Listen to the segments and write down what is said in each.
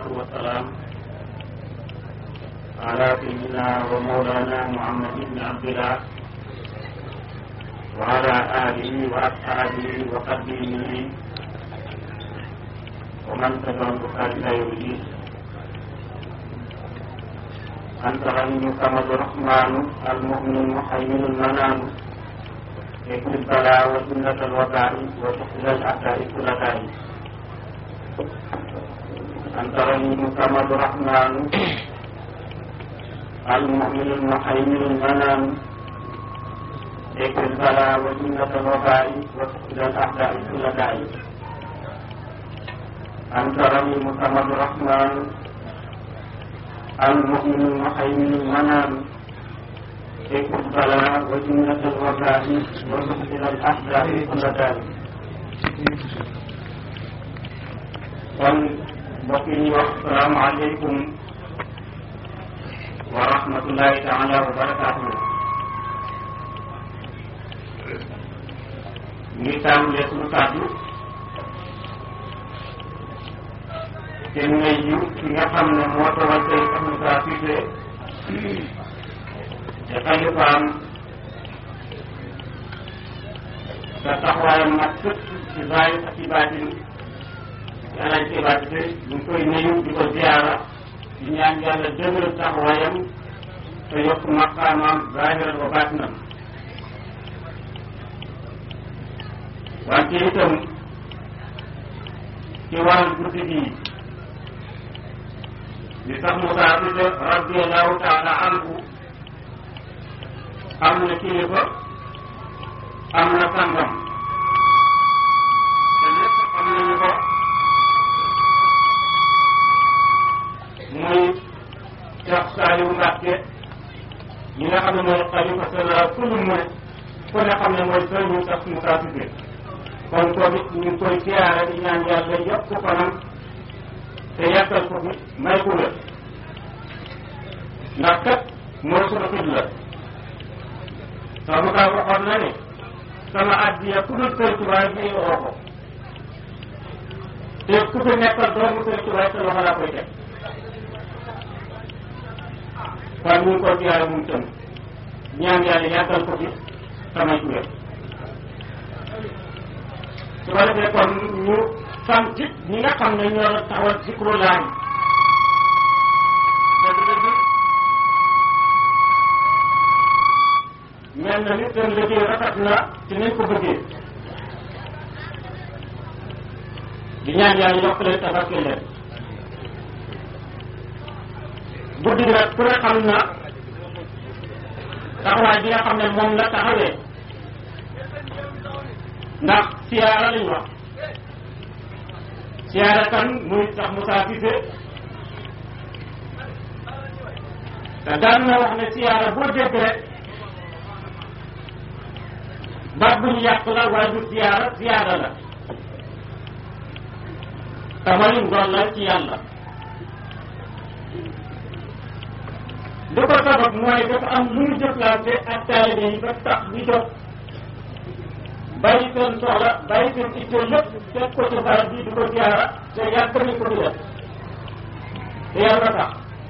والصلاة والسلام على سيدنا ومولانا محمد بن عبد الله وعلى آله وأصحابه وقديمه ومن تبعهم بإحسان إلى يوم الدين أنت غني كما الرحمن المؤمن المحيمن المنان يكفي البلاء وجنة الوباء وتحل الأعداء كل داء أنت غني كما الرحمن المؤمن المحيمن المنان يكفي البلاء وجنة الوباء وتحل الأعداء كل داء أنت رحيم كما الرحمن المؤمن المحيمن المنام يكفي البلاء وجنة الوباء وتحل الأحداث كل داء kon mbokk yi wax salaamaaleykum wa rahmatullahi taala wa barakaatuhu ngi tàmbalee suñu kàddu te ngay yu ki nga xam ne moo tawal tey Ahmed Sa Cissé te xalifaam te taxawaayam nag sëpp ci zaahir ak ci baatin ci alaaj ci baatin ñu koy nuyu di ko ziyaara di ñaan yàlla dëgëral taxawaayam te yokk maqaamaam zaahiran wa baatinam wante itam ci wàllu guddi gi li tax Moussa Cissé radiallahu taala anhu am na kilifa am na sangam te lépp am nañu ko muy Cheikh Saliou Mbacke ñi nga xam ne mooy xalifa général kullu murid ku ne xam ne mooy sëriñu Cheikh Moussa Cissé kon kooku it ñu ngi koy siyaare di ñaan yàlla yokk ko fanam te yàggal ko fi may ko wér ndax kat mooy sunu xibla sama kaa waxoon na ne sama addiya ku dul Sëriñ Tuubaa bi oo ko te ku fi nekkal doomu Sëriñ Tuubaa te loxo laa koy teg kon ñu ngi koy siyaare moom tam ñaan yàlla yàggal ko fi samay ko wér su ko defee kon ñu sant ñi nga xam ne ñoo taxawal zikru laay dëgg-dëgg mel na ni seen liggéey rafet na ci nañ ko bëggee di ñaan yàlla yokk leen tabaski leen guddi nag ku ne xam na taxawaay bi nga xam ne moom la taxawee ndax siyaara lañ wax siyaara kan muy tax Moussa Cissé te daan na wax ne siyaara boo dégg rek baat bu ñu yàq la waaye du siyaara siyaara la te mooy ndollal ci yàlla li ko sabab mooy dafa am lu ñu jëflante ak taalibe yi ba tax ñu jóg bàyyi seen soxla bàyyi seen itte lépp teg ko ci barab bi di ko siyaara te yàgg nañ ko di def te yàlla tax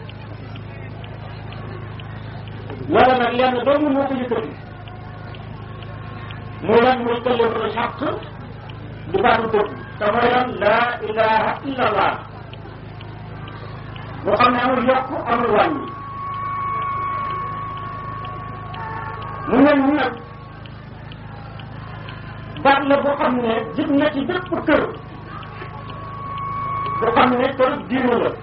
wala nag lenn doomu moo ko yëkkati muy lan muy kalimatul xaq di baatu dëgg te mooy lan laa ilaha illa allah boo xam ne amul yokk amul wàññi mu mel ni nag baat la boo xam ne jib na ci bépp kër boo xam ne kër diine la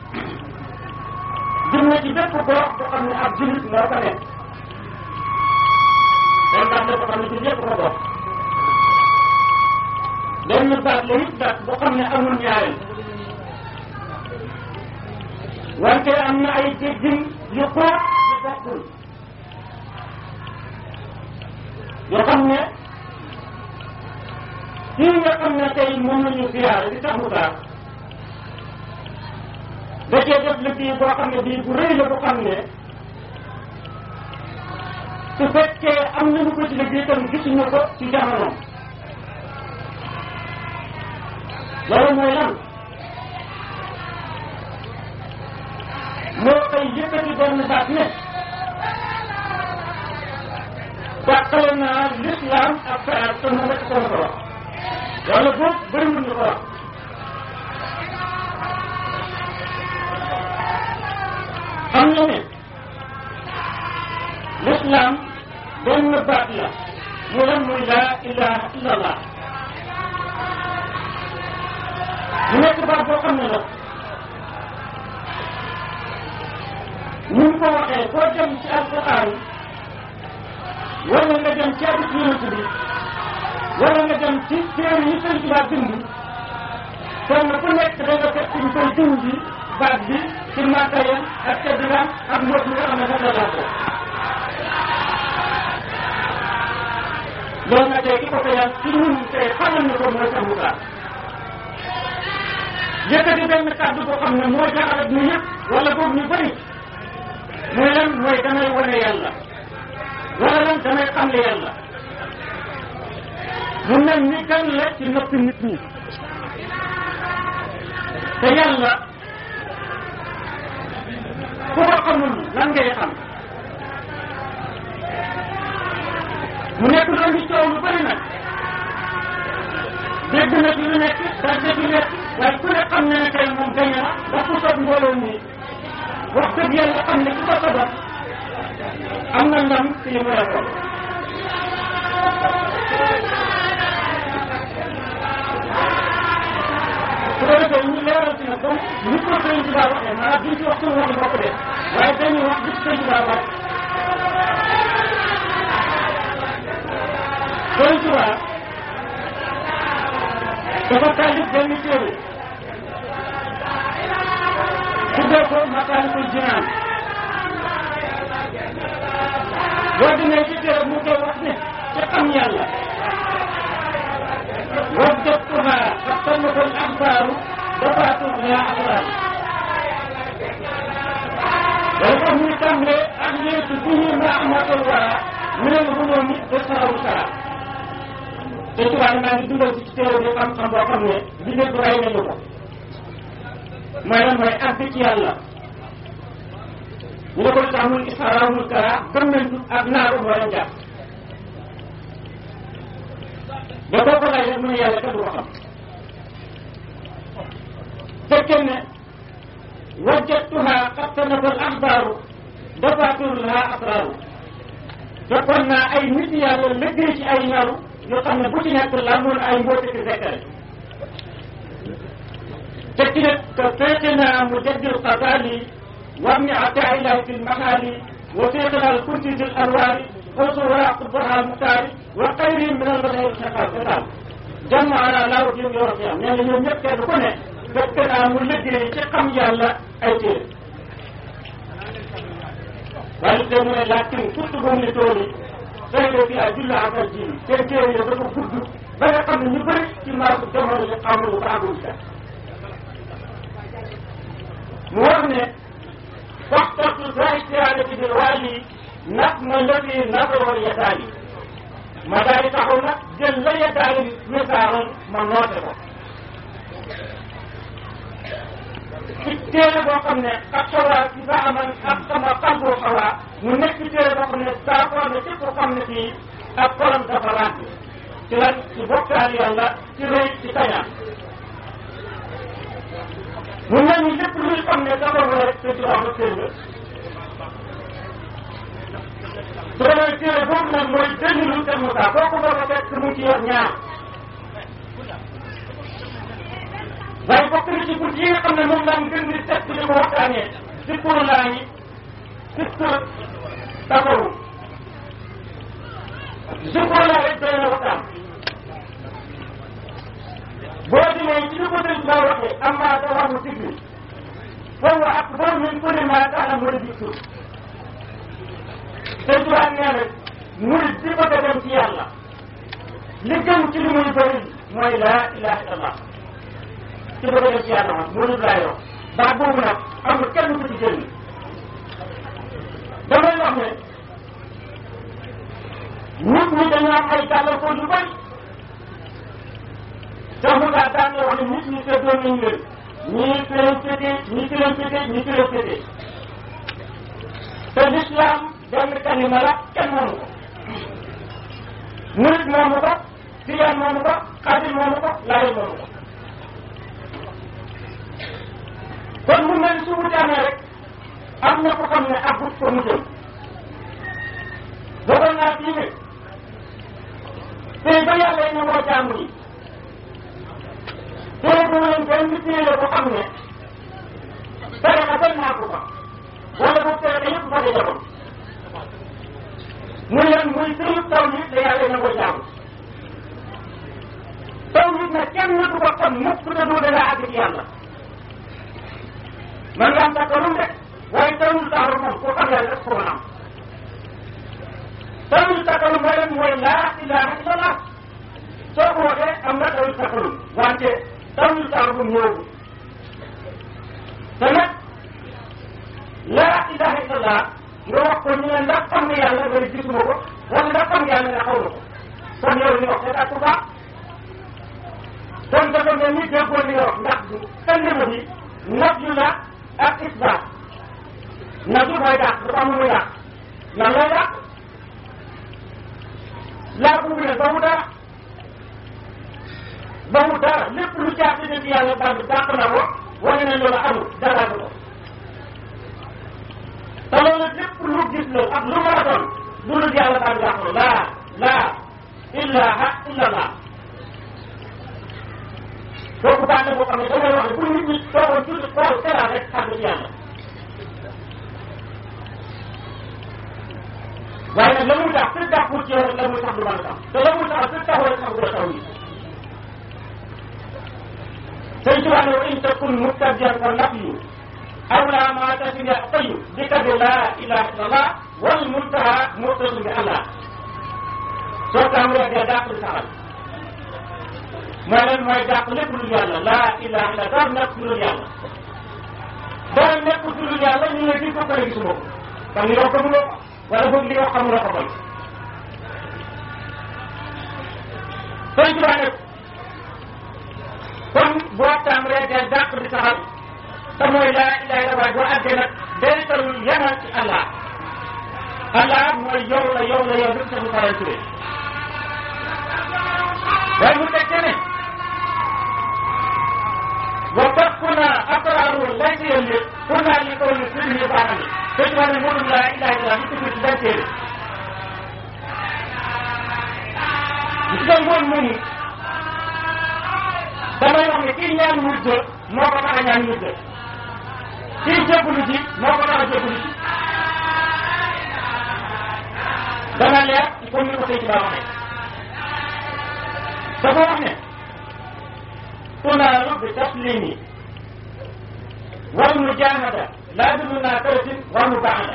jib na ci bépp gox boo xam ne ab jullit moo ko nekk benn baat la boo xam ne ci ñëpp ko bokk benn baat la it baat boo xam ne amul ñaareel wante am na ay déggin yu xóot yu bokkul yoo xam ne kii nga xam ne tey moom la ñu siyaare di tax mu baax da cee def liggéey boo xam ne bii bu rëy la boo xam ne su fekkee am nañu ko ci liggéey tam gisuñu ko ci jamono loolu mooy lan benn baat ne dàqale naa l'islam ak faar te mu nekk ko ko wax wala boog bëriwul ñu ko wax xam na ne l'islam benn baat la mu lan muy laa ilaha illa allah mu nekk baat boo xam ne nag ni mu ko waxee boo dem ci alquran wala nga dem ci hadis yonent bi wala nga dem ci téere yi sëñ Tuubaa bind kon ku nekk da nga fekk ñu koy dindi baat bi ci matériel ak teddilam ak mbóot mi nga xam ne moom la ko loolu nag tey ki ko koyal ci ñun tey xamal ni ko mooy sa mutaa yëkkati benn kàddu boo xam ne moo jaaxal ñu yëpp wala boobu ñu bëri mooy lan mooy damay wane yàlla wala lan damay xamle yàlla mu mel ni gan la ci noppi nit ñi te yàlla ku ko xamul lan ngay xam mu nekk loolu ñu coow lu bëri nag dégg na ci lu nekk daa dégg lu nekk waaye ku ne xam na ne tey moom gañ na wax ku soog mbooloo mi wax dëgg yàlla xam ne ku ko sabab am na ndam ci li mu la ko su ko defee ñu leeral ci nag comme ni ko sëñ Tuba waxee maanaam duñ ci wax suñu waxi bopp de waaye dañuy wax bi ci sëñ Tuba wax sëñ Tuba dafa taalif benn téere tuddee ko Masaalikul Jinaan boo demee ci téere mu koy wax ne ci xam yàlla وجدتها فاختلف الأخبار دفعت لها أخبار والفهم تمر أحييت به رحمة الله من الغلوم إسراء سرى te tubaab maa ngi dugal ci téere bi xam-xam boo xam ne bi lépp rey nañu ko mooy lan mooy àgg ci yàlla ñu ne ko tax muy israawul kara gëm nañ ak naaru moo leen jàpp ba boo ko laaj rek mu ne yàlla kenn du ko xam fekkee ne wajjatuha xattanafal axbaaru dafaatur laha asraaru fekkoon naa ay nit yàlla liggéey ci ay naru yoo xam ne bu ci nekk la mun ay mbóote ci fekkale te ci ne que fekke naa mu jaddil xasaali war ni ata ilahi fi lmaxaali wa fekkena al kursi fi l anwaari fawsu wara qutbata al muxtaari wa xayri min al badai xaqal xitaal jàmm ala laaw jëm yoor fi am nee na ñoom ñëpp kenn ku ne fekk naa mu liggéey ci xam yàlla ay téere waaye te mu ne laakin surtout boobu ne tool yi day dee fi ay julla akal ji seen téere yi dafa gudd ba nga xam ne ñu bëri ci maasu jamono yi xamuñu ko àggul sax mu wax ne waxtatu sa istihaadati bil waali ndax ma lëfi nasaroon yataali ma daal di taxaw nag jël la yataali misaaroon ma noote ko ci téere boo xam ne ak xawaa ci ba aman ak sama xalboo xawaa mu nekk ci téere boo xam ne d'accord na ci ko xam ne fii ak xolam dafa ràgg ci lan ci bokkaal yàlla ci rëy ci kañaan mu mel ni lépp luy xam ne dafa war rek te ci wax na téere su ko defee téere boobu nag mooy dënnu te Moussa boo ko bëgg a fekk mu ci yor ñaar waaye bokk na ci bunt yi nga xam ne moom daan gën di teg di ko waxtaanee si pour laa yi si pour taxawu si pour laa rek doy na waxtaan boo demee ci li ko sëñ Ba waxee am maa da wax mu sigli foofu ak boo min kulli maa tax na mu di tur sëñ Tuubaa nee na murid di bëgg a dem ci yàlla li gën ci li muy bëri mooy laa ilaha illallah ci bëgg a dem ci yàlla moom murid laa yor baax boobu nag amul kenn ku ci génn damay wax ne nit ñi dañoo am ay gàllankoor yu bëri te mu daa daan wax ne nit ñi seddoo nañ leen ñii fi leen féetee ñii fi leen féetee ñii fi leen féetee te l'islam benn kalima la kenn moomu ko murit moomu ko tijaan moomu ko xaadir moomu ko laayeen moomu ko kon mu mel su wute amee rek am na ko xam ne agut ko mu jëm dogal naa fii ne tey ba yàlla yi nangoo jaamu yi tey bu leen benn téere bu xam ne tere na benn naa ko fa wala boog tere na yëpp fa di jaboon muy leen muy sëyub taw yi da yàlla yi nangoo jaamu taw yi nag kenn du ko xam mukk te du da nga àgg ci yàlla man nga am takkalum de waaye tawul taxaru moom ku xam yàlla rek ko mën am tawul takkalum mooy lan mooy laa ilaha illallah soo ko waxee am nga tawul takkalum wante tawul taxaru ñëwul te nag laa ilaha illallah nga wax ko ñu ne ndax xam nga yàlla nga ne gisuma ko wala ndax xam nga yàlla nga xaw na ko kon yow li wax c'est à baax kon dafa mel ni déggoo li nga wax ndax kalima bi nafyu la ak isbaat nafyu mooy dàq dafa am lu muy dàq lan lay dàq laa bu ne ba mu dara ba mu dara lépp lu jàpp ne ci yàlla daal dàq na ko wane na loolu amul dara ko te loolu lépp lu gis la ak lu mën a doon lu dul yàlla daal dàq ko laa laa ilaha illallah kooku baax na boo xam ne damay wax ne bu nit ñi toogoon tuuti xool seeraat rek xam ci yàlla waaye nag la muy tax fi dàqul ci yow rek la muy tax du mën a tax te la muy tax fi taxul rek tax du la taw yi sëñ Tuubaa ne in takun mubtadian fa nafyu awla ma tasini tayu bi kadi la ilaha illallah wal muntaha murtasu bi allah soo tàmbalee dee dàq di saxal mooy lan mooy dàq lépp lu yàlla laa ilaha illa dara nekk lu yàlla dara nekk lu yàlla ñu ne di ko pare gisuma ko kon li nga xamuloo wala boog li nga xamuloo ko koy sëñ Tuubaa nag kon boo tàmbalee dee dàq di saxal te mooy laa ilaha illa waaye boo àggee nag day talul yemal ci Allah Allah mooy yow la yow la yow bi sax mu faral turee waaye mu teg ne wa takkuna asraru laysa yelli kuna li ko ni sirri baanani te ci wàllu mënul laa ilaha illa ñu tudd ci benn téere gis nga ngoon moomu damay wax ne kii ñaan mujj moo ko tax a ñaan mujj kii jébbalu ji moo ko tax a jébbalu ji dana leer comme ni ko sëy ci baa waxee dafa wax ne tunaalu bi taslimi wal mujahada laa dund naa taratin wal mubaada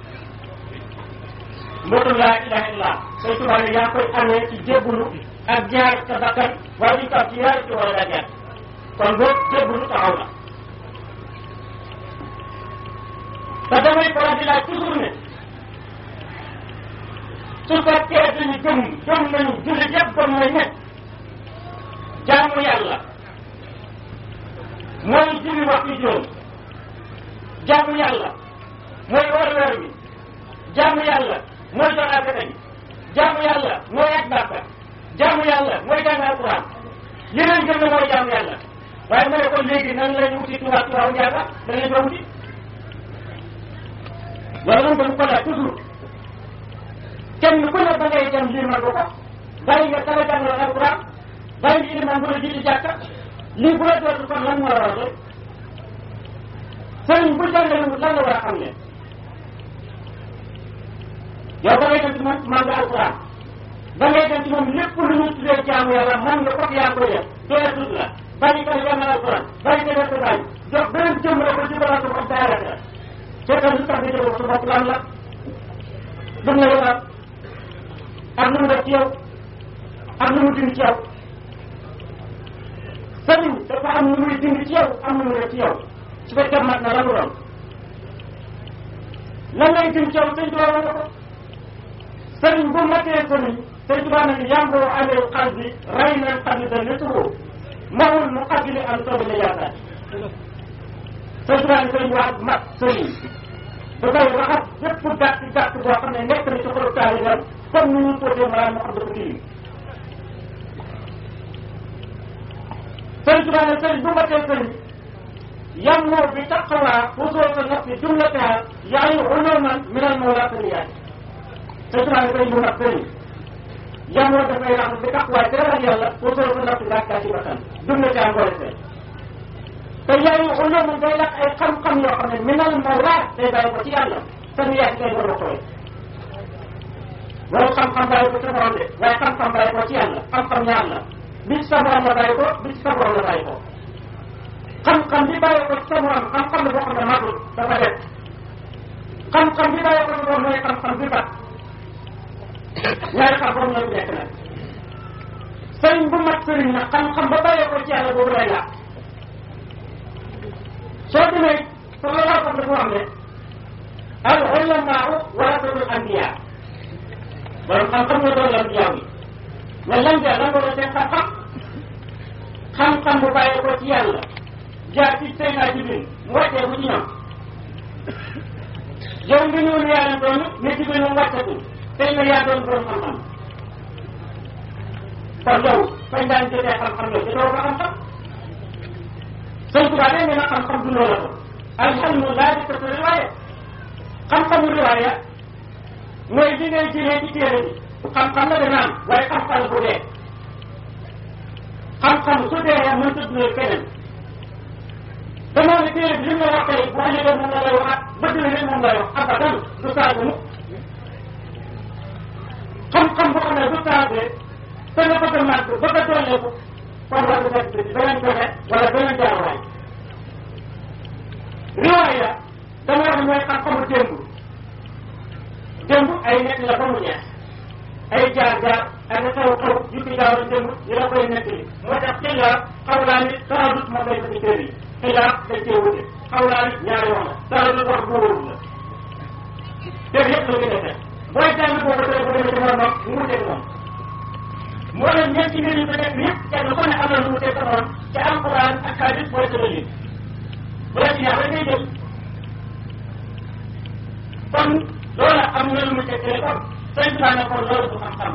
mbootum laa ilaha illah say tubaab yi yaa koy amee ci jébbulu ak jaar sa bakkan waaye duñ ko am ci yaari ci wala dajeet kon boobu jébbulu taxaw na te damay faral di laaj toujours ne su fekkee dañu gëm gëm nañu jullit yëpp gëm nañ ne jaamu yàlla mooy julli waxtu juróom jaamu yàlla mooy war weer bi jaamu yàlla mooy jox asaka ji jaamu yàlla mooy aj Makka jaamu yàlla mooy jàng alquran li leen gëm ne mooy jaamu yàlla waaye ma ne ko léegi nan lañu wuti tubaab tubaabu njaaga da ngeen ko wuti wala moom dañu ko laaj toujours kenn ku ne ba ngay dem lii man ko ko bàyyi nga kala jàngal alquran bàyyi nga iliman bu la jiiti jàkka lii bu la dootul kon lan moo la war a doon sëriñ bu jàngalewul lan la war a xam ne yow ba ngay dem ci moom man nga alquran ba ngay dem ci moom lépp lu ñu tuddee jaamu yàlla man nga foog yaa koy def doole tut la bàyyi ko jàngal alquran bàyyi ko def ko bàyyi jox beneen jëm la ko jëbalal ko am daara la seetal lu tax nga jëmal sa bopp lan la dum la yoral ak lu mu def ci yow ak lu mu dindi ci yow sëriñ dafa am lu muy dindi ci yow am lu mu def ci yow su fekkee mat na lan doon lan lay dindi ci yow sëñ Tuba wax na ko sëriñ bu matee sëriñ sëñ Tuba ne yàmboo aleel xal bi rey nañ xam ne dañ ne tuboo mawul mu xajuli am sobi la yaakaar sëñ Tuba ne sëriñ wax mat sëriñ dafay raxas bépp gàtt gàtt boo xam ne nekk na ci xolu taalibeem comme ni ñu posé maanaam moo xam dafa tilim sëriñ Tuubaa ne sëriñ bu ma tee sëriñ yammoo bi taqwa usul nafsi jumlataha yaay uluman min al mawlaqiyat sëriñ Tuubaa ne sëriñ bu mat sëriñ yammoo dafay raxas bi taqwa ci ragal yàlla usul nafsi laakkaa ci bakkan jumlataha ngoole seen te yaay uluman day lakk ay xam-xam yoo xam ne min al mawlaq day bàyyi ko ci yàlla te nu yaay kay war a koy loolu xam-xam bàyyi ko ci borom de waaye xam-xam bàyyi ko ci yàlla xam-xam ñaar la bi ci sa borom la bàyyi ko bi ci sa borom la bàyyi ko xam-xam bi bàyyi ko ci sa borom xam-xam la boo xam ne matul dafa def xam-xam bi bàyyi ko ci borom mooy xam-xam bi bat ñaari xam-xam ñoo nekk nag sëriñ bu mat sëriñ nag xam-xam ba bàyyi ko ci yàlla boobu lay laaj soo demee sallallahu alayhi wa sallam dafa wax ne al ulamaa warasatul anbiya borom xam-xam nga doon lan jaaw yi mais lan jaa lan doon seen xam-xam xam-xam bu bàyyi ko ci yàlla jaar ci Seydina Jibril mu wàccee bu ci ñoom yow nga ñëw ne yaa leen doon ne Jibril moom wàccatul tey nga yaa doon borom xam-xam kon yow fañ daan jotee xam-xam yow jotoo ko xam-xam sëñ Tuubaa nee na xam-xam du loola ko alhamdulilah di ko sa riwaaya xam-xamu riwaaya mooy li ngay jëlee ci téere bi xam-xam la dana am waaye xam-xam bu dee xam-xam su dee mën tëdd na keneen damaa ne téere bi li mu la wax tey bu ëllëgee moom la lay waxaat bëgg na leen moom lay wax abadan du saagu mukk xam-xam boo xam ne du saagee te nga bëgg a màgg bëgg a dolleeku kon war nga fekk ci beneen joxe wala beneen jaaruwaay riwaaya dama wax ne mooy xam-xamu démb démb ay nekk la ba mu jeex ay jaar-jaar ak xew-xew yu fi jaaroon démb yi la koy nekk li moo tax xilaar xawlaa ni taradut moom lay fekk téere yi xilaar dañ cee wute xawlaa ni ñaari wax la taradut wax bu wóorul la dégg yëpp la gën a fekk booy jàng boobu tey bu demee ci moromam mu wuteeg moom moo leen ñeenti mbir yu ko nekk yëpp kenn ku ne am na lu wuteeg sa morom te alquran ak hadis mooy sa dalil bu la ci neex rek ngay jël kon loola am na lu mu tekkale kon sëñ bi ne kon loolu du xam-xam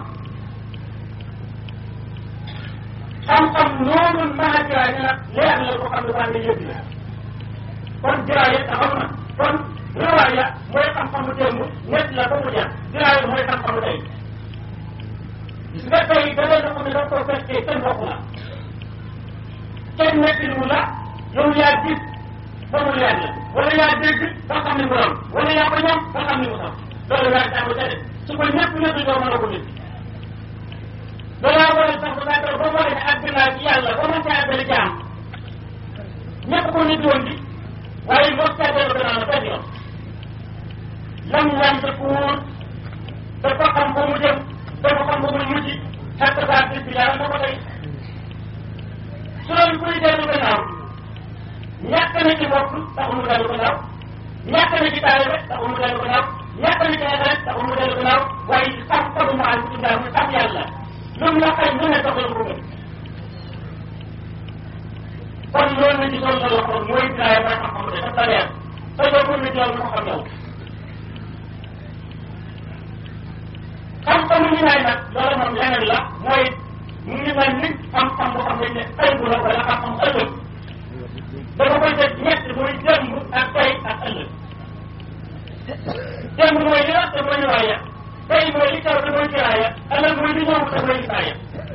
xam-xam noonu mën a jiraay ne nag leer la ko xam ne baa nga yëg la kon jiraay yi taxaw na kon riwaaya mooy xam-xamu démb ñett la ba mu jeex jiraay mooy xam-xamu tey gis nga tey da ngay ko ne da ko fekkee kenn bokk la kenn nekkilu la yow yaa gis ba mu leer la wala yaa dégg ba xam ne mu am wala yaa ko ñam ba xam ne mu am loolu yaa jàng ca de su ko ñëpp ñëpp doo mën a ko nit balaa war a sax ba ba ba war a àgg naa ci yàlla ba mën caa àggale jaam ñëpp ko nit woon bi waaye mos caa dellu gannaaw la benn yoon lam lam sa kuur dafa xam ba mu jëm dafa xam ba mu mujj xett saa gis bi yàlla moo ko tey su loolu kuy dellu gannaaw ñàkk na ci bopp taxul mu dellu gannaaw ñàkk na ci taalibe taxul mu dellu gannaaw ñàkk na ci xeet taxul mu dellu gannaaw waaye sax taxul mu ànd ci ndaw mu sax yàlla lu mu la xëy lu ne doxal ko gën kon loolu la ci doon la waxoon mooy dinaay mooy xam-xam de daf la leer te yow mën na jël lu ko xam yow xam-xamu ñu naay nag loolu moom leneen la mooy mu ngi mel ni xam-xam boo xam ne ëllëg la wala xam-xam ëllëg dafa koy def ñett mooy démb ak tey ak ëllëg démb mooy li wax te mooy riwaaya tey mooy li taw te mooy kiraaya ëllëg mooy li ñëw te mooy isaaya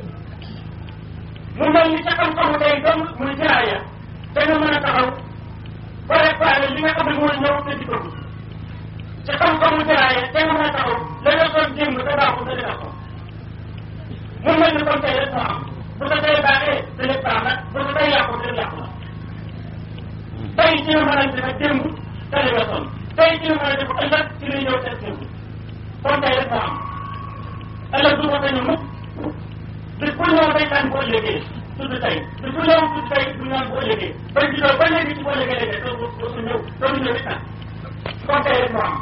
mu mel ni ca xam-xamu tey dong muy kiraaya te nga mën a taxaw préparé li nga xam ne mooy ñëw te di ko ca xam-xamu kiraaya te nga mën a taxaw la nga doon démb te baaxul te dina ko mu mel ni kon tey rek moo am bu ko tey baaxee te lépp baax na bu ko tey yàqu te lépp yàqu na tey ci la mën a def démb te li nga sonn tey ci la mën a def ëllëg ci li ñëw teg démb kon tey rek moo am ëllëg du ko sañu mukk bis bu ñëw day tànn bu ëllëgee tudd tey bis bu ñëw tudd tey du ñaan bu ëllëgee ba juddoo ba léegi ci bu ëllëgee léegi doo doo su ñëw doo du ñëw itam kon tey rek moo am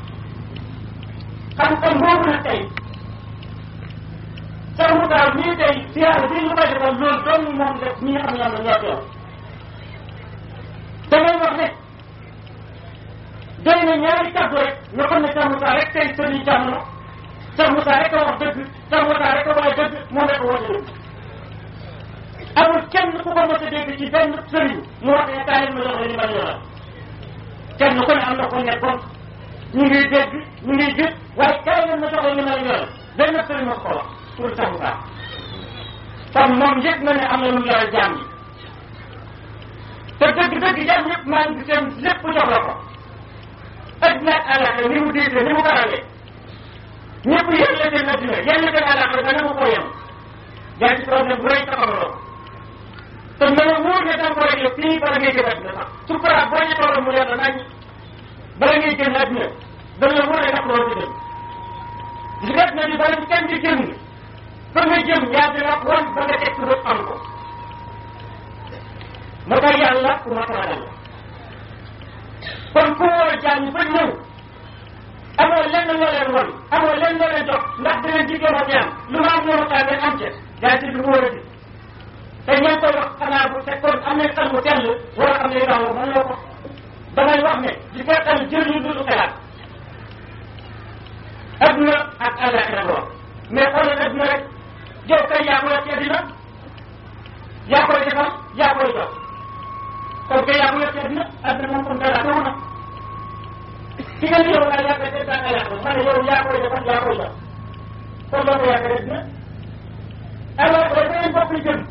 xam-xam boobu nag tey Cheikh Moussa mii tey siyaare bii ñu koy defal loolu doon moom la ñi nga xam ne ñoom la ñoo teew damay wax ne doy na ñaari kàddu rek ñu xam ne Cheikh Moussa rek tey sëriñ jamono Cheikh Moussa rek a wax dëgg Cheikh Moussa rek a wax dëgg moom rek a wax dëgg amul kenn ku ko mos a dégg ci benn sëriñ mu wax ne kaay ma jox la li ma yoral kenn ku ne am na ko nekkoon ñu ngi dégg ñu ngi gis waaye kaay leen ma jox la li ma yoral benn sëriñ ma ko wax pour Cheikh Moussa kon moom yëg na ne am na lu mu yoral jaam yi te dëgg-dëgg jaam yëpp maa ngi seen lépp jox la ko adduna ak àllaxira ni mu diisee ni mu garalee ñëpp yéen la seen adduna yéen la seen àllaxira dana mu ko yem yaa ci problème bu rëy taxawaloo te na la wóor ne danga ko réglé fii bala ngay gën adduna sax su ko boo ñu toolam mu leer na nañ bala ngay génn adduna dana la wóor ne daf loolu ci dem gis nga adduna bi bala ci kenn di génn fa nga jëm yaa dina wan ba nga teg bët am ko moo tax yàlla ku ma taragal la kon ku war a jàng ba ñëw amoo lenn loo leen wan amoo lenn loo leen jox ndax da leen diggee ma ñaan lu ma am ñoo waxtaan ngeen am ca yaa ci lu mu war a di te ñoo koy wax xanaa bu fekkoon am nañ xel mu tell war a xam ne daaw mën loo ko damay wax ne di koy xel jëriñu du xelaat adduna ak àllaaxira la wax mais xoolal adduna rek yow kay yaa ko yor ci adduna yaa koy defal yaa koy jox kon kay yaa ko yor ci adduna adduna moom comme dara taw na ki nga ni yow laa yaa koy def àllaaxira ma ne yow yaa koy defal yaa koy jox kon loolu yaa koy adduna alors que beneen bopp li jëm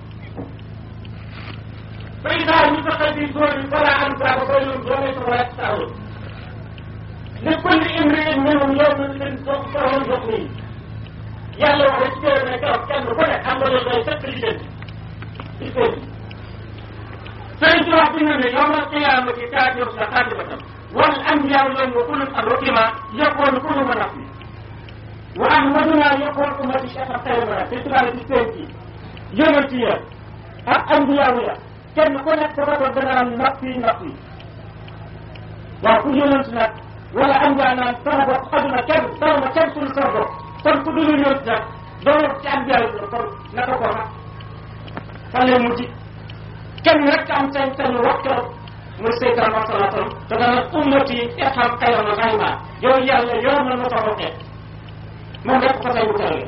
فإذا نفخ في الصور فلا أنفع خير وليس ولا يستعون لكل امرئ منهم يوم فهو يقضي yàlla wax rek ci téere ne keroog kenn ku ne am nga loolu fekk li jëm ci kër gi sëriñ ci wax bind ne yowmal qiyaamati taatiru sa xaatibatan wal anbiyaa yawma kullun an rukima yakunu kullu man nafsi wa ahmaduna yakun ummati cheikh xayrana te tubaab ci seen ci yonent ya ak anbiyaa ya kenn ku nekk sa bopp dana am nafsi nafsi waaw ku yonent nag wala anbiyaa naan sama bopp xaduna kenn sama ma kenn suñu sama bopp kon ku dul ñëw nag doo ci am biyaay bi kon naka ko nag fan lay mujj kenn rek am sañ sañu wax keroog muy Seydina Muhammad sallallahu alayhi wa sallam te dana ummati ifham xayran xayma yow yàlla yow man ma sama xeet moom rek ko say wutal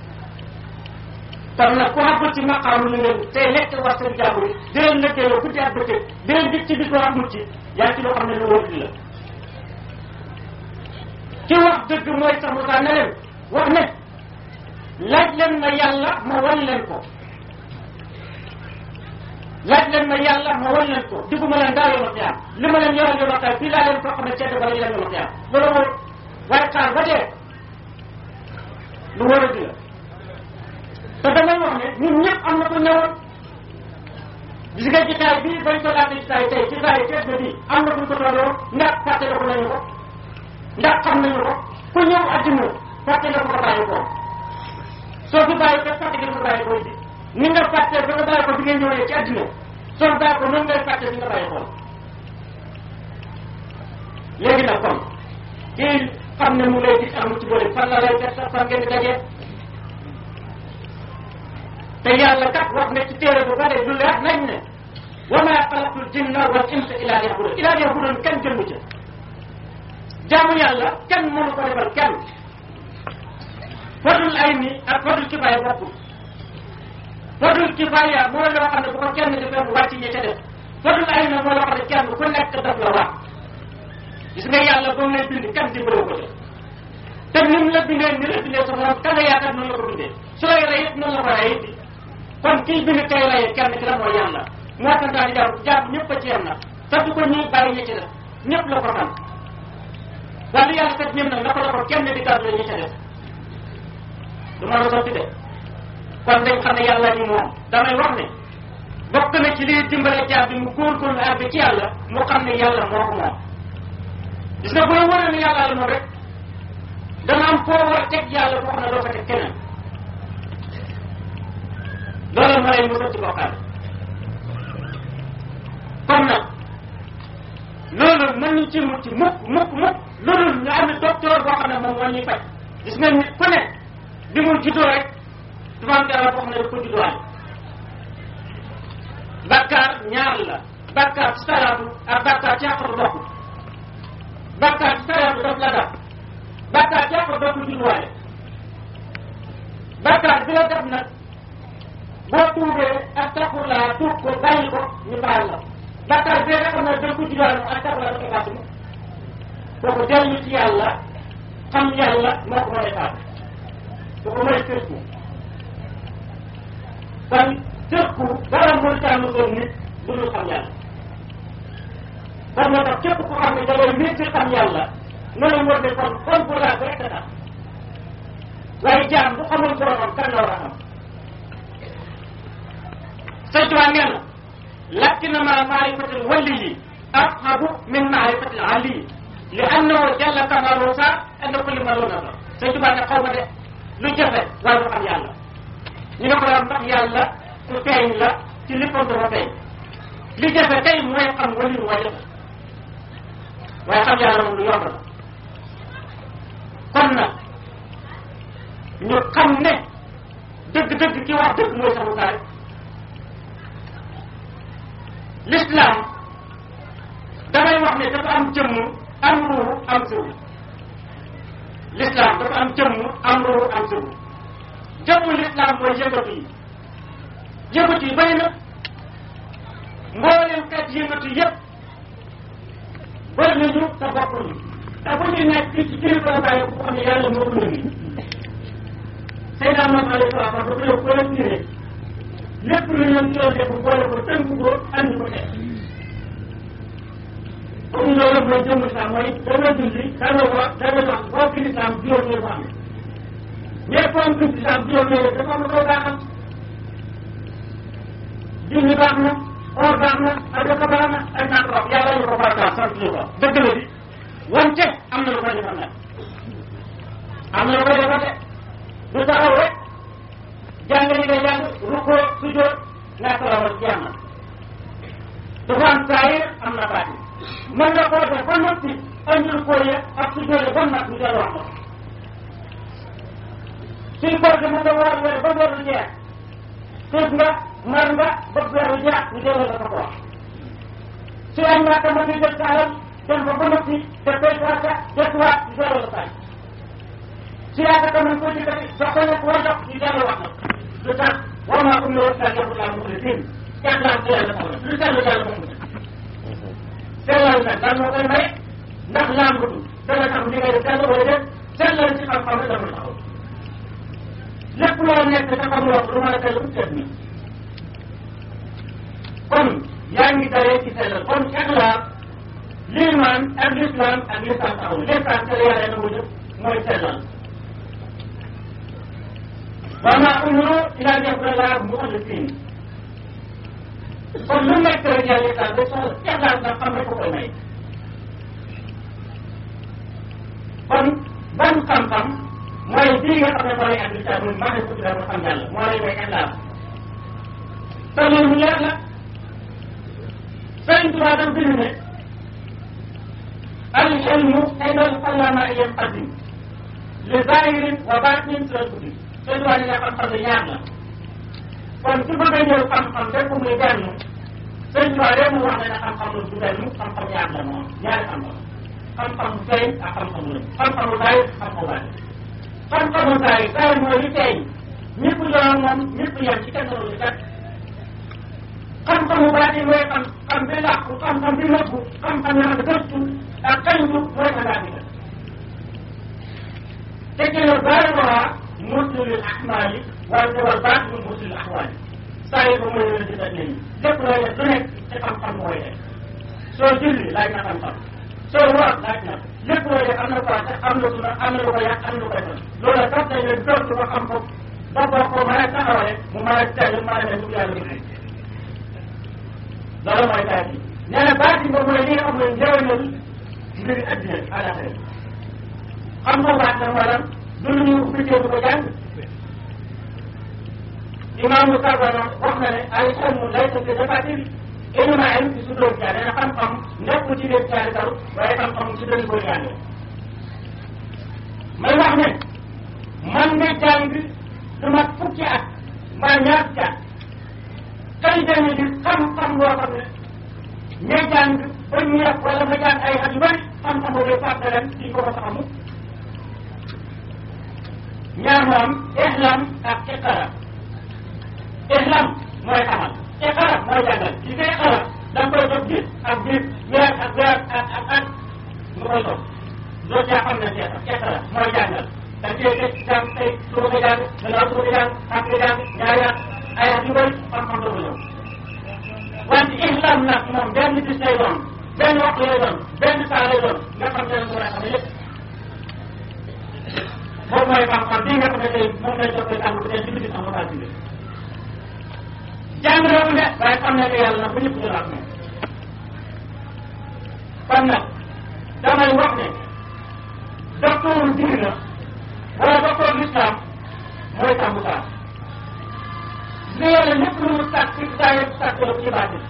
kon nag ku àgg ci maqaamu ni leen tey lekk wax seen jàmbur yi di leen lëkkaloo guddi ak bëccëg di leen dig ci bis boo amul ci yaa ci loo xam ne lu wóor la ci wax dëgg mooy sax mu ne leen wax ne laaj leen ma yàlla ma wan leen ko laaj leen ma yàlla ma wan leen ko diguma leen daa yoon xiyaam li ma leen yoral yoon xiyaam fii laa leen koo xam ne cedd bala ñu leen yoon xiyaam loolu mooy waaye xaar ba dee lu war a di la te damay wax ne ñun ñëpp am na ko ñëwoon gis nga ci taay bii bañ ko laajte ci taay tey ci taay teet na bii am na kuñ ko tolloo ndax fàttaliku nañu ko ndax xam nañu ko ku ñëw adduna fàtte nga ko bàyyi ko soo fi bàyyi ko fàtte nga ko bàyyi ko bi ni nga fàtte ba nga bàyyi ko bi nga ñëwee ci adduna soo bàyyi ko noonu ngay fàtte bi nga bàyyi ko léegi nag kon kii xam ne mu lay gis amul ci boole fan la lay def sax fan ngeen di dajee te yàlla kat wax ne ci téere bu bare lu leer nañ ne wa ma xalaqtul jinna wal insa illa liya'budun illa liya'budun kenn jëmu ca jaamu yàlla kenn mënu ko defal kenn fadul ay ni ak fadul kifaaya bokkul fadul kifaaya mooy loo xam ne bu ko kenn defee mu wàcc ña ca def fadul ay na mooy loo xam ne kenn ku nekk daf la wax gis nga yàlla ba mu lay bind kenn dimbaloo ko def te ni mu la bindee ni la bindee sa morom ka nga yaakaar noonu la ko bindee su lay rey it noonu la ko rey it kon kii bind kay rey kenn ki la mooy yàlla moo tax daal jaam jaam ñëpp a ci yem nag te du ko ñuy bàyyi ña ci def ñëpp la ko xam waaye lu yàlla kat ñëm nag naka la ko kenn di gàddu la ñu ca def du ma la sotti de kon dañ xam ne yàlla ni moom damay wax ne bokk na ci liy dimbale jaam bi mu góorgóorlu àgg ci yàlla mu xam ne yàlla moo ko moom gis nga bu la wóoree ne yàlla la moom rek dana am foo war a teg yàlla foo xam ne doo ko teg keneen loolu ma lay musal ci bokkaale kon nag loolu mën ñu ci mucc mukk mukk mukk loolu ñu am ne docteur boo xam ne moom moo ñuy faj gis nga nit ku ne bi mu juddoo rek dafa am dara boo xam ne daf ko judduwaale bàkkaar ñaar la bàkkaar ci salaatu ak bàkkaar ci àqatu bokk bàkkaar ci sariya bi daf la dab bàkkaar ci yàq dootul judduwaale bàkkaar bi la dab nag boo tuubee ak taxulaa tuub ko bàyyi ko ñu baal la bàkkaar bee nga xam ne dañ ko judduwaale ak taxulaa dafa bàtt ma kooku dellu ci yàlla xam yàlla moo ko mën a faat kooku mooy tërku kon tërku dara mooy tànn doon nit lu dul xam yàlla kon moo tax képp ku xam ne da ngay nit ci xam yàlla nga la war ne kon kon pour la rek a tax waaye jaam bu xamul boromam kan la war a xam sëñ Tuubaa nee na lakinama maarifatul waliyi afhabu min maarifatil aliyi li annahu jalla kamalu sa anna kulli ma doon na sëñ Tuubaa ne xaw ma de lu jafe waaye du xam yàlla ñu ne ko daal ndax yàlla ku feeñ la ci léppam dafa feeñ li jafe tey mooy xam waliyu mooy jafe waaye xam yàlla moom lu yomb la kon nag ñu xam ne dëgg-dëgg ki wax dëgg mooy saxu taay l'islam damay wax ne dafa am jëmm am ruuxu am sëru l'islam dafa am jëmm am ruuxu am sëru jëmmu l'islam mooy yëngatu yi yëngatu yi bari na mbooleem kat yëngatu yëpp bëri nañu te bokkuñu te bu ñu nekk ci kilifa la bàyyi ko xam ne yàlla moo ko yëngi Seydina Muhammad alayhi salaam dafa koy collecté lépp lu ñu ci doon def boole ko tënk ko andi ko teg comme loolu mooy jëmm islam mooy dana julli dana wax dana wax boo fi islam juróom ñoo ko am mais comme fi islam juróom ñoo dafa am lu koy baaxal julli baax na or baax na ak dafa baax na ak naa ko wax yàlla ñu ko farataal sant ñu ko dëgg la di wante am na lu koy defal nag am na lu koy defal de du taxaw rek jàng li nga jàng rukkoo sujjóot naa ko rawal jàng dafa am saayir am na baati mën nga koo def ba noppi andi rukkoo ya ak sujjóot ya ba mat ñu dellu wax ko suñ koor gi mën nga war a wér ba weer lu jeex xiif nga mar nga ba weer lu jeex ñu dellu la ko ko wax su am naa ko mën nga jël sa alal dem ba ba noppi te koy farata desuwaat ñu dellu la saay si yaaka ka man ko jëkkati jox ko nekk war jox ñu dellu wax na lu tax war maa um ne wasa joxu laa muxlisin jàngaan ko yàlla taxaw lu sellu yàlla bokk na sellal nag lan moo koy may ndax làmbatu dana tax li ngay def sell wala def sellal ci xam-xam rek dama taxaw lépp loo nekk te xamuloo ko lu mën a sell bu seet ni kon yaa ngi daree ci sellal kon ixlaas liimaan ak lislaam ak lisaan taxaw lisaan te yàlla na mu jëf mooy sellal wa maa umiru illa liya'budullaha muxlisiin kon lu nekk rek yàlla islam da soxla ixlaas nga xam rek ko koy may kon ban xam-xam mooy bii nga xam ne mooy ak lislam muy maa ngi ko tuddee mu xam yàlla moo lay may ixlaas te loolu mu leer la Sëriñ Tuubaa daf bind ne al ilmu aynal allama yanqasim li zahirin wa batin sila guddi seen wàllu nga xam-xam ne ñaar la kon su bëgg a ñëw xam-xam rek muy benn sëñ Tuubaa rek mu wax ne ne xam-xam lu du benn xam-xam ñaar la moom ñaari xam-xam xam-xam bu feeñ ak xam-xam lu xam-xam lu bàyyi xam-xam bàyyi xam-xam lu bàyyi bàyyi mooy li feeñ ñëpp yoon moom ñëpp yem ci kenn lu kat xam-xam bu bàyyi mooy xam xam bi làqu xam-xam bi nëbbu xam-xam yoo xam ne gëstu ak kañtu mooy sa bàyyi te ci la bàyyi muslil ahmaali waaye dawal baat mu muslil ahwaali saa yi ba mooy leen di daj nañu lépp looy def lu nekk ci xam-xam mooy def soo julli laaj na xam-xam soo woor laaj na lépp looy def am na ko am na suna am na lu ko yàq am na lu koy def loolu tax nañ leen gëstu ko xam ko ba boo ko mën a taxawale mu mën a teel mën a def lu yàlla bëgg loolu mooy baat yi nee na baat yi moom mooy li nga xam ne njëriñal mbiri addina àllaxira xam nga baat na wala du lu ñu ubbitee du ko jàng imaamu Karbala wax na ne ay ilmu laysa fi dafatiri ilmu ilm ci su doon jàng nee na xam-xam nekkul ci biir jaari kaw waaye xam-xam ci doon koy jàngee may wax ne man nga jàng du mat fukki at mbaa ñaar fukki at kay jàng di xam-xam loo xam ne ña jàng ba ñu yàq wala nga jàng ay at yu bëri xam-xam boobu fàtte leen di ko ko xamu ñaar moom ihlam ak iqara ihlam mooy xamal iqara mooy jàngal li ngay iqara da nga koy toog gis ak gis weer ak weer ak ak at nga koy toog loolu yaa xam ne seeta iqara mooy jàngal da ngay gis jàng tey suba nga jàng gannaaw suba nga jàng ak nga jàng ñaari at ay at yu bëri xam-xam doo ko ñëw wante ihlam nag moom benn bis lay doon benn waxtu lay doon benn saa lay doon nga xam ne la war a xam lépp moom mooy xam-xam bii nga xam ne tey moom lay jox koy tàng bu dee ci biir am na bind jàng na mu ne waaye xam ne que yàlla nag bu ñëpp jëlaat moom kon nag damay wax ne docteur diine na wala docteur l'islam mooy tàmm saa li yàlla lépp lu mu sàkk ci saa yëpp sàkk la ci baatin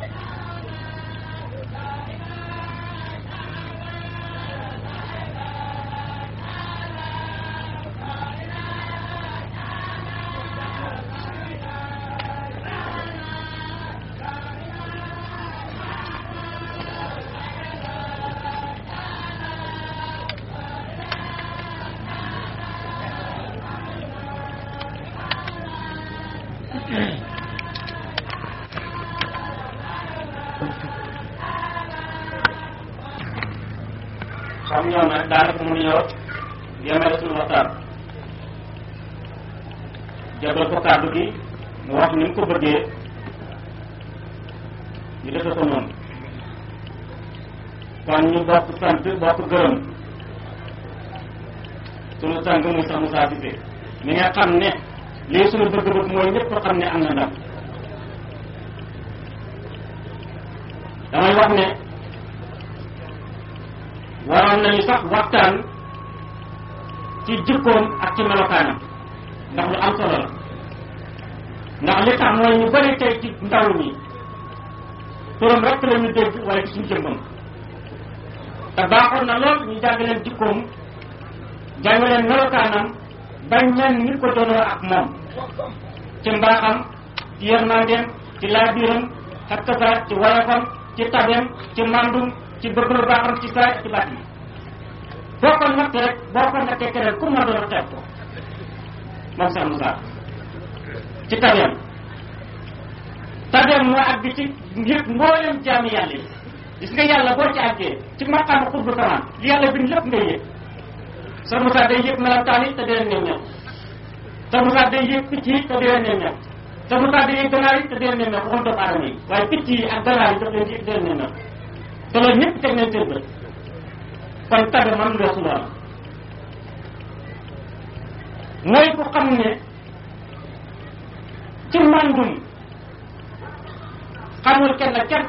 xam ñoom nag daanaka mënuñoo yemale suñu waxtaan jabal ko kàddu gi mu wax ni mu ko bëggee ñu defe ko noonu kon ñu bokk sant bokk gërëm suñu sang mu sax Moussa Cissé mi nga xam ne lii suñu bëgg-bëgg mooy ñëpp xam ne am na ndam damay wax ne waroon nañu sax waxtaan ci jikkoom ak ci melokaanam ndax lu am solo la ndax li tax mooy ñu bëri tey ci ndaw ñi turam rek la ñu dégg wala ci suñu jëmbam te baaxoon na lool ñu jàng leen jikkoom jàng leen melokaanam bañ leen nit ko doonoo ak moom ci mbaaxam ci yërmandeem ci laabiram ak kasaar ci woyofam ci tabeem ci mandum ci bëgg lu baaxam ci saa ci baat yi boo ko natt rek boo ko nattee keneen ku ma doon xeeb ko moom sax Moussa ci tabeem tabeem moo àgg ci yëpp mboolem jaami yàlla yi gis nga yàlla boo ci àggee ci maqaama xutbu samaan li yàlla bind lépp ngay yëg sa Moussa day yëg melantaan yi te di leen ñëw ñëw sa Moussa day yëg picc yi te di leen ñëw ñëw sa Moussa day yëg ganaar yi te di leen ñëw ñëw waxoon doomu aadama yi waaye picc yi ak ganaar yi daf leen yëg di leen ñëw ñëw te loolu ñëpp teg nañ seen bët kon tabe man weesu loolu mooy ku xam ne ci mandum xamul kenn kenn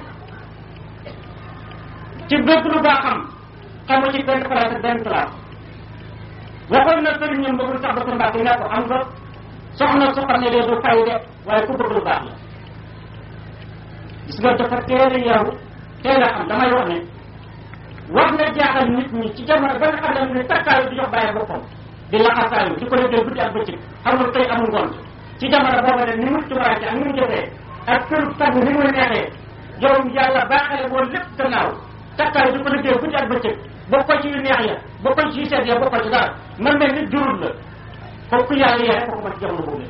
ci bëgg lu baaxam xamul ci benn place ak benn place waxoon na sëriñ ñoom bëggul sax ba sa mbàkk ne ko am nga soxna su xam ne de du fay de waaye ku bëgg lu baax la gis nga dafa teel a yaru teel a xam damay wax ne wax na jaaxal nit ñi ci jamono ba nga xam ne takkaayu di jox bàyyi boppam di laxasaayu di ko liggéey guddi ak bëccëg xamul tey amul ngoon ci jamono booba ne ni mu tubaake ak ni mu jotee ak kër tagg ni muy neexee yow yàlla baaxale woon lépp gannaaw takkaayu di ko liggéey guddi ak bëccëg bokk ko ci yu neex ya bokk ko ci yu seet ya bokk ko ci dara man mel ni jurul la kooku yàlla yee ko ko ma ci jamono boobu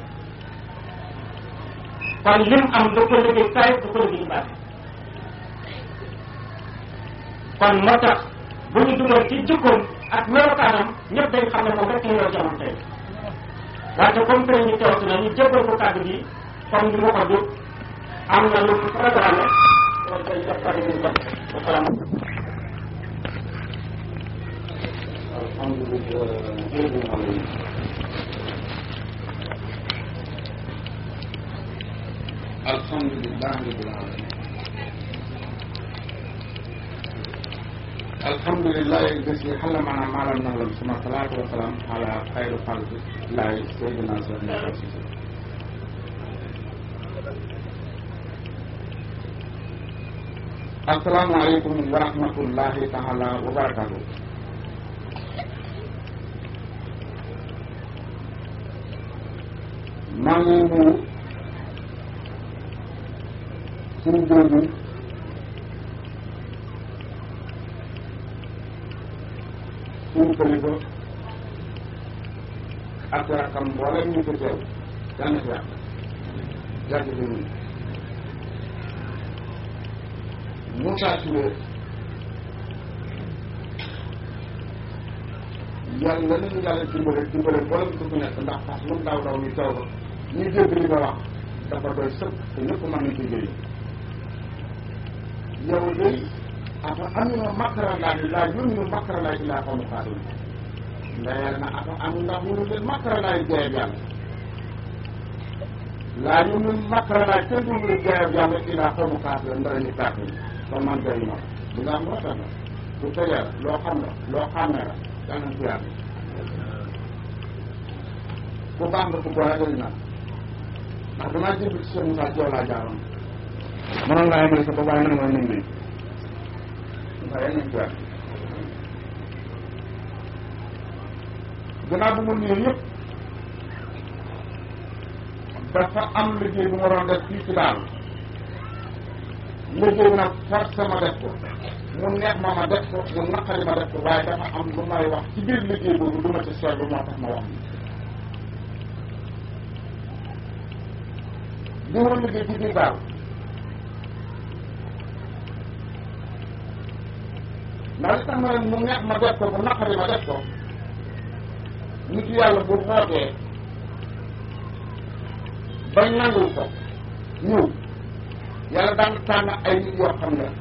kon lim am da ko liggéey kaay da ko liggéey baate kon moo tax bu ñu dugal ci jikkoom ak melokaanam ñëpp dañ xam ne moom rek ñu yor jamono tey wante comme que ñu teew si na ñu jébbal ko kàddu gi comme ni ma ko dugg am na lu programme loolu day jox kàddu gi jox wasalaam alhamdulillah rabbil alamin alhamdulillah الذي علمنا ما لم نعلم ثم الصلاة والسلام على خير خلق الله سيدنا سيدنا رسول السلام عليكم ورحمة الله تعالى وبركاته maa ngi nuyu suñu jooju suñu kilifa ak rakam mboolem ñu ko teew yàlla na fi yàq yàgg fi ñun Moussa Touré yàlla nañu yàlla dimbale dimbale mboolem ku fi nekk ndax fas lu daw daw ñu teew ko ñu dégg li nga wax dafa doy sëkk te ñëpp mën nañ ci jëriñ yow day afa amino makara laahi laa yuminu makara laahi illaa qawmu xaasiruun ndeyal na afa am ndax munu leen makara laahi jeeyab yàlla laa yuminu makara laahi kenn du munu jeeyab yàlla illaa qawmu xaasiruun ndara ñu tàkk yi kon man jëriñ ma li nga am rafet na su tëjee la loo xam la loo xàmmee la yàlla na ci yàlla ku baax nga ku boole jëriñ naa ndax damaa jënd ci seen Moussa Diop laa jaaroon mënoon laa yemale sa bopp waaye nag mooy nañ nañ waaye nañ ci yàlla gannaaw bu mu nuyoo yëpp dafa am liggéey bu ma doon def fii ci daal liggéey bi nag force ma def ko mu neex ma ma def ko mu naqari ma def ko waaye dafa am lu may wax ci biir liggéey boobu du ma ci seetlu moo tax ma wax li ma liggéey ci biir daal ndax li tax ma ne mu neex ma def ko mu naqari ma def ko nit yàlla bu xootee bañ nangul ko ñëw yàlla daan tànn ay nit yoo xam ne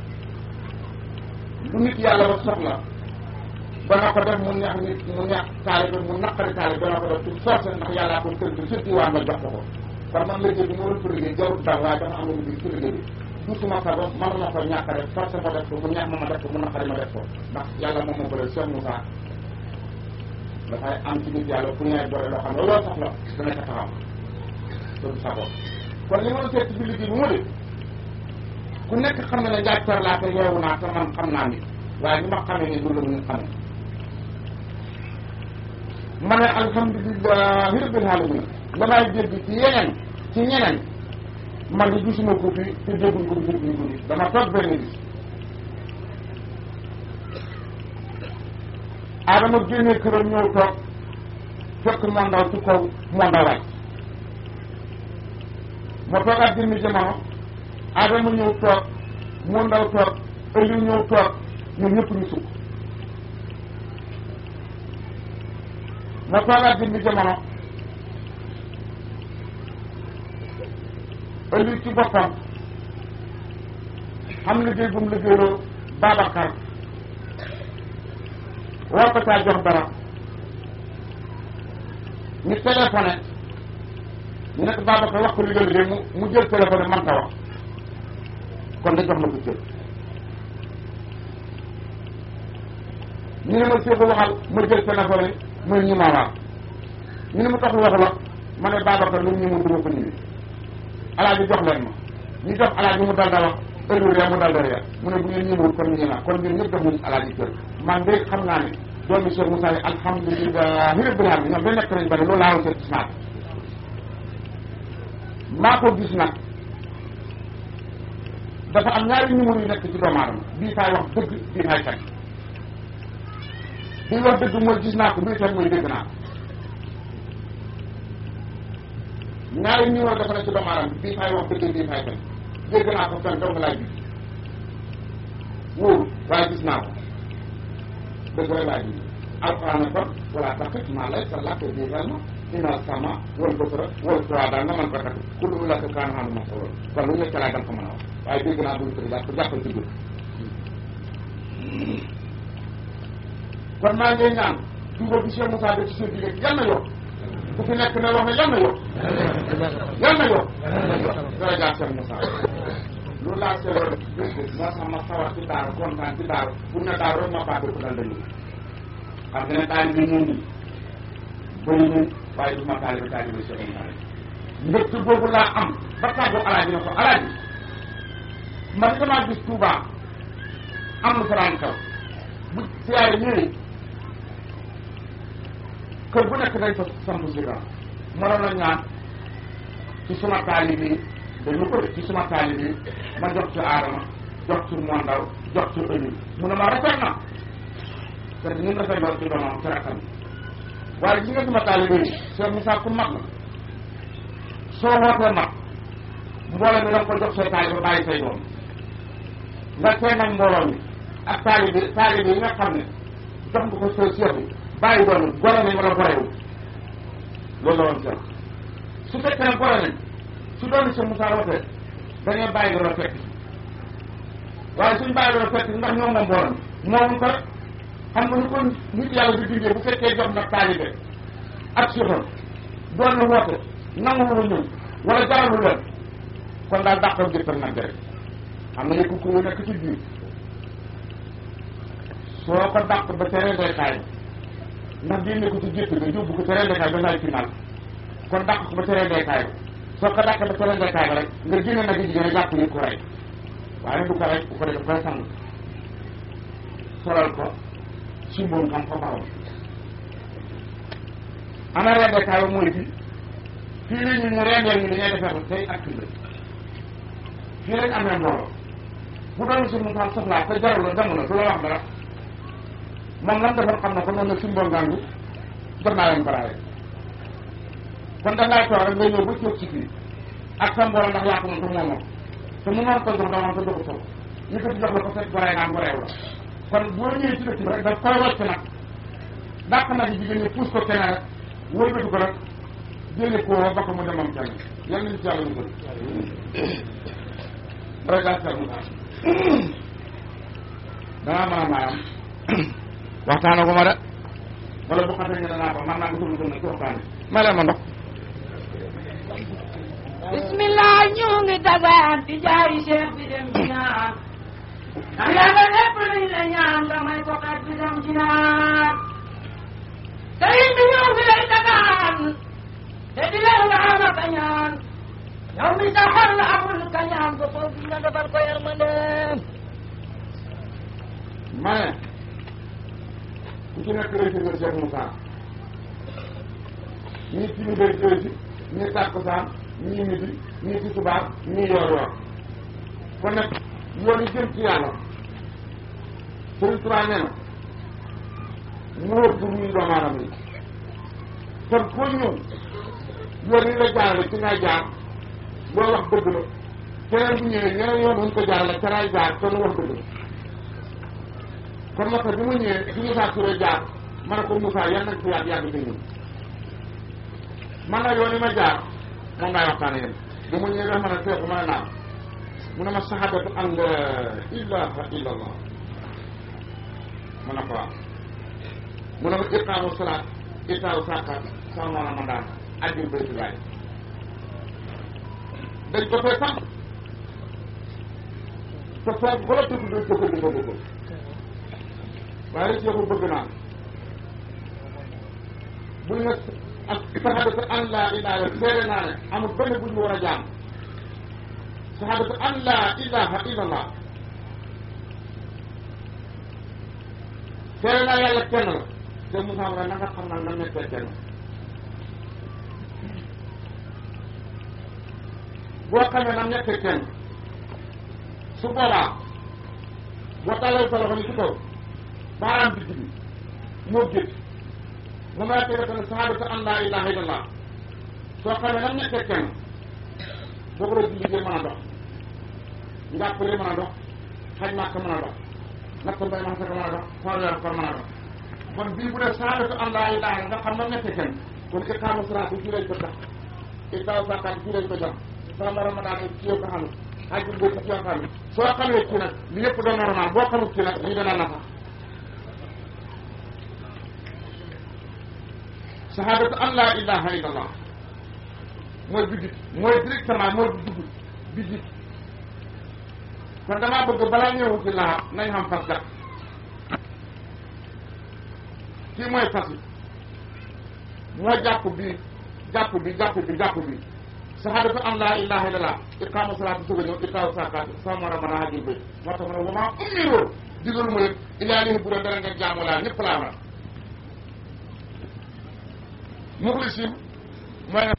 lu nit yàlla ba soxla ba na ko def mu neex nit mu neex taalibe mu naqari taalibe dana ko def ci force ndax yàllaa ko tënk surtout waa nga jox ko ko kon man liggéey bi ma doon ko liggéey jarul dara waaye dafa am lu liggéey ci liggéey bi du suma sago manuma ko ñàkk rek force ma def ko mu neex ma ma def ko mu naqari ma def ko ndax yàlla moom moo bëre Cheikh Moussa dafay am ci nit yàlla ku ñëwee boole loo xam ne loolu soxla dana ca taxaw te du sago kon li ma doon seet ci biir liggéey bi mu de ku nekk xam ne ne njàccar laa te yeewu naa te man xam naa nit waaye ni ma xamee ni loolu la ñu xamee ma ne alhamdulilahi rabbil alamin damay dégg ci yeneen ci ñeneen man di gisuma ko fi te dégguñ ko fi dégguñ ko fi dama toog benn bis Adama génnee këram ñëw toog fekk moo ndaw ci kaw moo ndaw wàcc ma toogaat jëmmi jamono Adama ñëw toog moo ndaw toog ëllëg ñëw toog ñun ñëpp ñu sukk ma toogaat jëmmi jamono ëllëg ci boppam xam liggéey bu mu liggéeyloo Babacar war ko caa jox dara ñu téléphoné ñu nekk Babacar wax ko li nga liggéey mu mu jël téléphoné man ta wax kon da jox ma ko cër ñu ne ma séeku waxal ma jël téléphoné muy ñu ma waar ñu ne ma tax wax la ma ne Babacar lu ñu mun duma ko ñëwee alaaji jox leen ma ñu jox alaaji mu dal da wax heure ree mu dal da ree mu ne bu ngeen ñëwul kon ñu naa kon ñun ñëpp jox nañu alaaji cër man de xam naa ne doomi Cheikh Moussa yi alhamdulilahi rabbil alamin ñoom ba nekk nañ ba ne loolu laa woon seet gis naa maa ko gis nag dafa am ñaari numéro yu nekk ci doomu aadama bii faay wax dëgg bii faay fen bii wax dëgg mooy gis naa ko bii fen mooy dégg naa ko ñaari numéro dafa nekk ci doomu aadama bii faay wax dëgg bii faay fen dégg naa ko fen dong laay gis wóoru waaye gis naa ko dëgg rek laa gis alquran ne kon wala taqif maa lay sa làkk bii fen ma inal sama wal basara wal fuada nga mën ko takk ku lu la ko kaan xam ma solo kon lu nekk laa dal ko mën a wax waaye dégg naa buñ ko jàpp jàppal ci guddi kon maa ngi ñaan duuba bi Cheikh Moussa def ci seen digg yal na yokk ku fi nekk ne wax ne yal na yokk yal na yokk dara jaar Cheikh Moussa loolu laa seetloon bés bés moo tax ma sawar ci daaru kontaan ci daaru pour ne daaru rek ma fàtte ko dal dañu xam nga ne taali bi ñun ñi bëri nañ waaye du ma taalibe taalibe Cheikh Moussa mbëtt boobu laa am ba tàggu alaaji ne ko alaaji man damaa gis Touba am lu faraan kaw bu siyaare ñëwee kër bu nekk dañ fa samp si ran mënoon na ñaan ci suma taalibe yi dañu ko def ci suma taalibe yi ma jox ci aadama jox ci mondaw jox ci ëllëg mu ne ma rafet na te ñun dafay doon ci doomam ci rakkam waaye ñi nga sama taalibe yi Cheikh Moussa ku mag la soo wootee mag mbooloo mi da nga ko jox say taalibe bàyyi say doom nga tee nag mbooloo mi ak taalibe taalibe yi nga xam ne jox nga ko say seex bi bàyyi doom yi gore nañ wala gorewul loolu la woon Cheikh su fekkee ne gore nañ su doon Cheikh Moussa wootee dañuy bàyyi doon fekk waaye suñ bàyyi doon fekk ndax ñoom moom mbooloo mi moom ko xam nga ni kon nit yàlla di dindee bu fekkee jox nag taalibe ak seexam doon na woote nangu lu ñëw wala jaralu leen kon daal dàqal jëttal nag rek xam nga ne ku ku nekk ci biir soo ko dàq ba teree ndeykaay ndax génne ko ci gétt ga yóbbu ko teree ndeykaay ba naay final kon dàq ko ba teree ndeykaay ba soo ko dàq ba teree ndeykaay ba rek nga génne nag yi jigéen a jàpp ni ko rey waaye du ko rey bu ko def koy sang solal ko si mboom xam ko baaxul ana rendekaay ba mooy fii fii la ñu ñu rendeel ñu dañuy defee ko tey ak kii fii lañ amee mbooloo bu doon suñu xam soxlaa te jarul la dem na du la wax dara moom lan defoon xam na ko noonu la si mboom ngangu jox naa leen baraare kon da ngay toog rek ngay ñëw ba toog ci fii ak sa mbooloo ndax yaa ko moom te moomoo te mu noon ko jox dama ko joxu sow ñu ko ci jox la ko fekk goree naan goreew la kon boo ñëwee ci dëkk bi rek daf koy wàcc nag dàq nag yi jigéen ñi puus ko keneen rek wëlbati ko rek jëlee ko ba ko mu demam kenn yal nañu ci yàlla ñu bëri regarde mu danaa mën a maayam waxtaana ko ma de wala bu xasee ñu danaa ko man naa ko sunu sunu ci waxtaan ma leen ma ndox bismillah ñu ngi dagaan ci jaari cheikh bi dem ci naan ndax yàlla lépp luñ la ñaan damay ko xat bi dem ci naan sëriñ bi ñëw fi lay dagaan te di leen nga am a kañaan yow mi sa xol la amul kañaan ba foofu nga defal ko yërmande ma ne ku ci nekk rëcc nga Cheikh Moussa ñii ci ñu bëri jëy si ñii tàkkusaan ñii midi ñii ci subaar ñii yoor yoor kon nag yoon yi jëm ci yàlla Sëriñ Tuubaa nee na moo ëpp ñuy doomu aadama yi kon koo ñëw yoon yi la jaarale ci ngay jaar boo wax dëgg la keneen bu ñëwee ñeneen yoon wuñ ko jaarale ca ngay jaar te lu wax dëgg la kon moo tax bi ma ñëwee bi Moussa Touré jaar ma ne ko Moussa yan nañ fi yàgg yàgg te ñun man na yoon yi ma jaar moom laay waxtaane yéen bi ma ñëwee ma ne seexu ma ne naam mu ne ma sahadatu an la ilaha illa allah ma ne ko waaw mu ne ma iqaamu salaat itaawu sàkkaat sama moona ma daan ajjul bayti laay dañ ko fee sax te foofu ko la tudd dañ ko ko di ko bëgg waaye rek yow bëgg naa buñ ne ak sahadatu an laa ilaha seere naa ne amul benn bu ñu war a jaam sahadatu an laa ilaha illallah seere naa yàlla kenn la te Moussa Mara na nga xam naa na nekkee kenn boo xamee na nekkee kenn su boobaa boo tàllal sa loxo ni ci kaw baaraam digg bi moo gét mu may tege tamit sahadatu an laa ilaha illallah soo xamee na nekkee kenn boo ko doon julli mën a dox njàppale mën a dox xaj màkk mën a dox natt mbay ma xasaka mën a dox xool weer koor mën a dox kon bii bu dee sahadatu an laa ilaha nga xam na nekkee kenn kon iqaamu salaat bi fii lañ ko tax itaaw sàkkaat fii lañ ko jox sama ramadan yi ci yow ko xam xajul boo ci yoo xam soo xamee ci nag li yëpp doon normal boo xamul ci nag lii dana nafa sahadatu an laa ilaha illallah mooy bidit mooy directement mooy dugg bidit kon damaa bëgg balaa ñëwu ci laa nañ xam fas gat kii mooy fas yi moo jàpp bi jàpp bi jàpp bi jàpp bi sahadatu an laa ilaha illallah iqaamu salaat bi soog a ñëw itaawu sakaat sama ramadan hajjul bayt moo tax ma ne wama umiroo digalu ma leen ilaa lihi bu doon dara ngeen jaamu laa ñëpp laa war muxlisin mooy